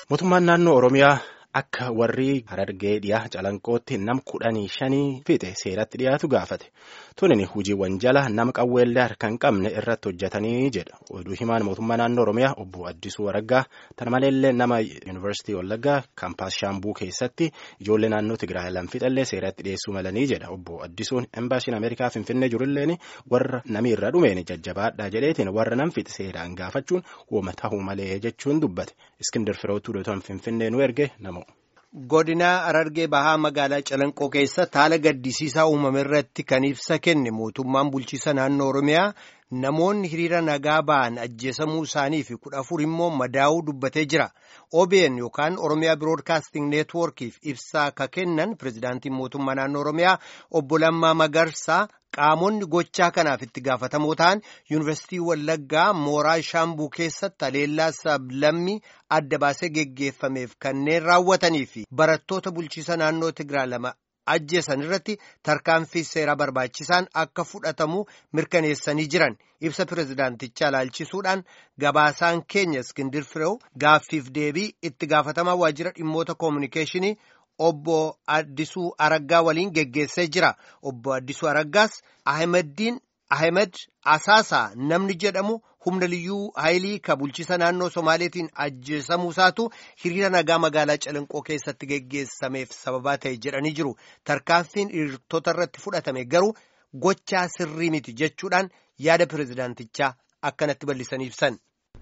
Mootummaan naannoo Oromiyaa akka warri Harargee dhiyaa calanqootti nam kudhanii shanii fixe seeratti dhiyaatu gaafate. Tunin hojiiwwan jala nama qawweellee harka hin qabne irratti hojjetanii jedha. Oduu himaan mootummaa naannoo Oromiyaa obbo Addisuu Waraggaa tana maleellee nama Yuunivarsiitii Wallaggaa kaampaas Shaambuu keessatti ijoollee naannoo Tigraay lam fixallee seeratti dhiyeessuu malanii jedha. Obbo Addisuun embaasiin Ameerikaa Finfinnee jirulleen warra namni irra dhumeen jajjabaadhaa jedheetiin warra nam fixe seeraan gaafachuun wooma tahuu malee jechuun dubbate. Iskindir Firootuu Dootaan Finfinnee nu erge nama. Godina Harargee Bahaa magaalaa Calanqoo keessatti haala gaddisiisaa uumame irratti kan ibsa kenne mootummaan bulchiisa naannoo Oromiyaa namoonni hiriira nagaa ba'an ajjeesamuu isaanii fi kudha afur immoo madaa'uu dubbatee jira. OBN yookaan Oromiyaa Biroodkaasting Neetwoorkiif ibsaa akka kennan pirezidaantiin mootummaa naannoo Oromiyaa obbo Lammaa Magarsaa qaamonni gochaa kanaaf itti gaafatamoo ta'an yuunivarsiitii Wallaggaa mooraa Shaambuu keessatti haleellaa sablammii adda baasee geggeeffameef kanneen raawwatanii fi barattoota bulchiisa naannoo Tigraay lama ajjeesan irratti tarkaanfii seeraa barbaachisaan akka fudhatamu mirkaneessanii jiran ibsa pirezidaantichaa ilaalchisuudhaan gabaasaan keenya Iskindir Fireew gaaffiif deebii itti gaafatamaa waajjira dhimmoota koominikeeshinii. Obbo Addisuu Araggaa waliin geggeessee jira. Obbo Addisuu Araggaas Ahimadiin Ahimad Asaasaa namni jedhamu humna liyyuu haayilii ka bulchiisa naannoo Somaaleetiin ajjeesamuu isaatu hiriira nagaa magaalaa Calanqoo keessatti geggeessameef sababaa ta'e jedhanii jiru. Tarkaanfiin hiriirtota irratti fudhatame garuu gochaa sirrii miti jechuudhaan yaada pirezidaantichaa akkanatti bal'isanii ibsan.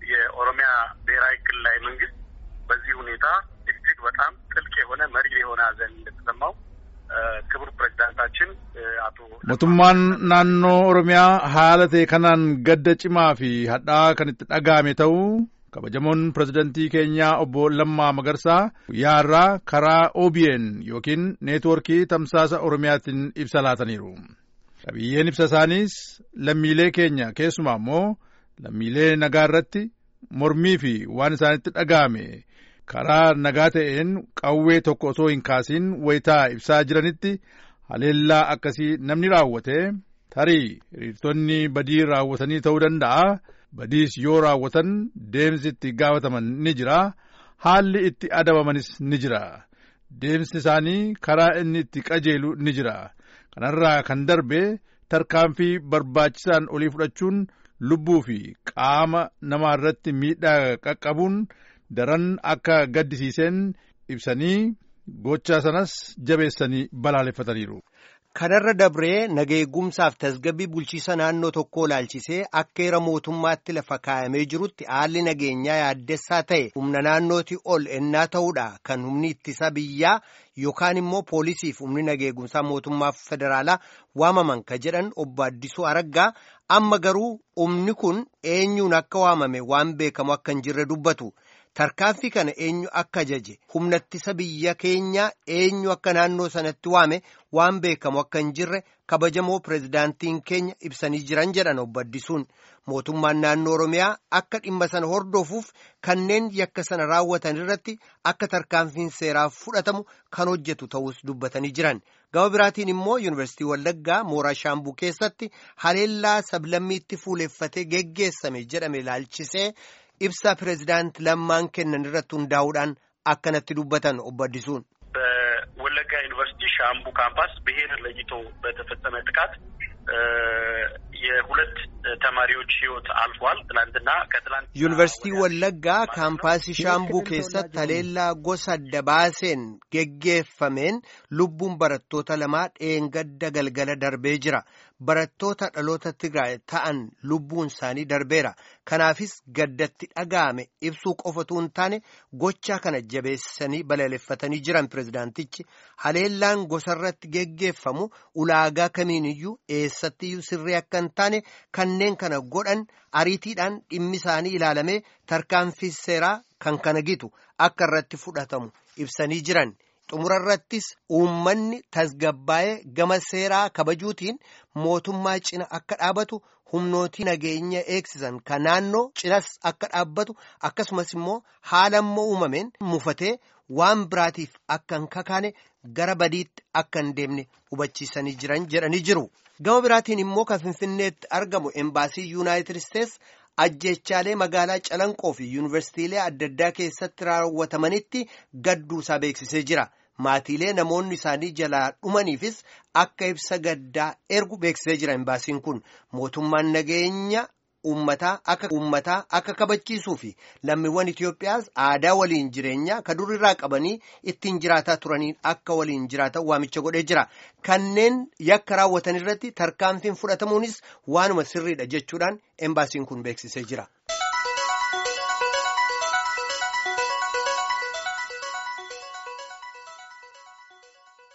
የኦሮሚያ ብሔራዊ ክልላዊ መንግስት በዚህ ሁኔታ እጅግ በጣም ጥልቅ የሆነ መሪ የሆነ ሐዘን እንደተሰማው ክቡር ፕሬዚዳንታችን አቶ mootummaan naannoo oromiyaa haala ta'e kanaan gadda cimaa fi hadhaa kan itti dhaga'ame ta'uu kabajamoon pirezidantii keenyaa obbo Lammaa Magarsaa guyyaarraa karaa OBN yookiin neetwoorkii tamsaasa oromiyaatiin ibsa laataniiru. Qabiyyeen ibsa isaaniis lammiilee keenya keessumaa immoo lammiilee nagaa irratti mormii fi waan isaanitti dhaga'ame karaa nagaa ta'een qawwee tokko osoo hin kaasiin wayitaa ibsaa jiranitti haleellaa akkasii namni raawwate tarii hiriirtonni badii raawwatanii ta'uu danda'a badiis yoo raawwatan deemsi itti gaafataman ni jira haalli itti adabamanis ni jira deemsi isaanii karaa inni itti qajeelu ni jira kanarraa kan darbe tarkaanfii barbaachisaan olii fudhachuun lubbuu fi qaama namaa irratti miidhaa qaqqabuun daran akka gaddisiiseen ibsanii gochaa sanas jabeessanii balaaleffataniiru. Kanarra dabree nageegumsaaf tasgabbii bulchiisa naannoo tokkoo ilaalchisee akka heera mootummaatti lafa kaayamee jirutti haalli nageenyaa yaaddessaa ta'e humna naannooti ol ennaa ta'uudha kan humni ittisa biyyaa yookaan immoo poolisiif humni nageegumsaa mootummaa federaalaa waamaman ka jedhan obbo Addisuu Araggaa amma garuu humni kun eenyuun akka waamame waan beekamu akka hin jirre dubbatu. Tarkaanfii kana eenyu akka ajaje humna ittisa biyya keenyaa eenyu akka naannoo sanatti waame waan beekamu akka hin jirre kabajamoo pirezidaantiin keenya ibsanii jiran jedhan obbo Addisuun mootummaan naannoo Oromiyaa akka dhimma sana hordofuuf kanneen yakka sana raawwatan irratti akka tarkaanfiin seeraa fudhatamu kan hojjetu ta'us dubbatanii jiran. Gama biraatiin immoo yuunivarsiitii Wallaggaa mooraa Shaambuu keessatti haleellaa sablammiitti fuuleffatee geggeessame jedhame ilaalchisee. ibsa pirezidaant lammaan kennan irratti hundaa'uudhaan akkanatti dubbatan obbo Addisuun. በወለጋ ዩኒቨርሲቲ ሻምቡ ካምፓስ ብሔር ለይቶ በተፈጸመ ጥቃት የሁለት ተማሪዎች ሕይወት አልፏል። ትላንትና ከትላንት ዩኒቨርሲቲ ወለጋ ካምፓሲ ሻምቡ ኬሰት haleellaa gosa adda baaseen geggeeffameen lubbuun barattoota lamaa dheengadda galgala darbee jira. Barattoota dhaloota Tigraay ta'an lubbuun isaanii darbeera. Kanaafis gaddatti dhaga'ame ibsuu qofatu hin taane gochaa kana jabeessanii balaaleffatanii jiran pirezidaantichi haleellaan gosarratti geggeeffamu ulaagaa kamiiniyyuu eessattiyyuu sirrii akka hin taane kanneen kana godhan ariitiidhaan dhimmi isaanii ilaalamee tarkaanfii seeraa kan kana gitu akka irratti fudhatamu ibsanii jiran. xumurarrattis uummanni tasgabbaa'ee gama seeraa kabajuutiin mootummaa cina akka dhaabatu humnootii nageenya eegsisan kan naannoo cinas akka dhaabbatu akkasumas immoo haala immoo uumameen mufatee waan biraatiif akka hin kakaane gara badiitti akka hin deemne hubachiisanii jiran jedhanii jiru. Gama biraatiin immoo kan Finfinneetti argamu embaasii Yuunaayitid Isteets ajjechaalee magaalaa Calanqoo fi yuunivarsiitiilee adda addaa keessatti raawwatamanitti gadduusaa beeksisee jira. Maatiilee namoonni isaanii jalaa dhumaniifis akka ibsa gaddaa ergu beeksisee jira imbaasiin kun mootummaan nageenya uummataa akka uummataa akka kabachiisuu fi lammiiwwan Itoophiyaas aadaa waliin jireenyaa ka dur irraa qabanii ittiin jiraataa turaniin akka waliin jiraatan waamicha godhee jira. Kanneen yakka raawwatan irratti tarkaanfiin fudhatamuunis waanuma sirriidha jechuudhaan imbaasiin kun beeksisee jira.